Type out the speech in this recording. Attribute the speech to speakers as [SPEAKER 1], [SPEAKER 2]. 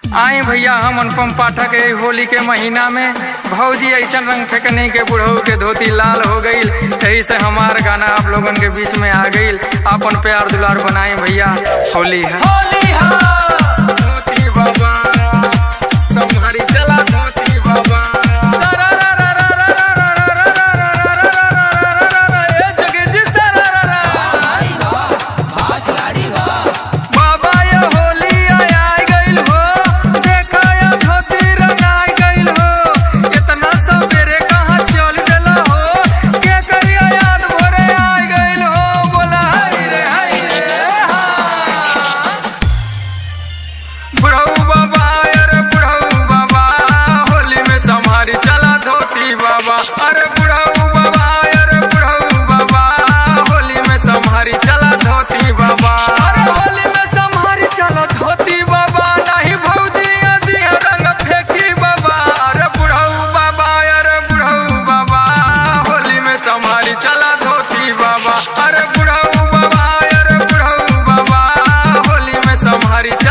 [SPEAKER 1] आई भैया हम अनुपम पाठक है होली के महीना में भौजी ऐसा रंग फेंकने के बुढ़ऊ के धोती लाल हो गईल यही से हमार गाना आप लोगन के बीच में आ गईल अपन प्यार दुलार बनाए भैया होली है होली है धोती बाबा संभारी चला धोती बाबा ए जगजी सरारा बाबा ये होली आय गइल हो देखा ये धोती रंगाई गइल हो इतना सवेरे कहाँ चल देला हो के करिया याद भोरे आय गइल हो बोला हाय रे हाय रे हाँ। बुढ़ऊ बाबा अरे बुढ़ऊ बाबा होली में संभारी चला धोती बाबा अरे बुढ़ऊ बाबा अरे बुढ़ऊ बाबा होली में संभारी चला धोती बाबा अरे होली में संभारी चला धोती बाबा नहीं भौजी आदि रंग फेंकी बाबा अरे बुढ़ऊ बाबा अरे बुढ़ऊ बाबा होली में संभारी चला धोती बाबा अरे बुढ़ऊ बाबा अरे बुढ़ऊ बाबा होली में संभारी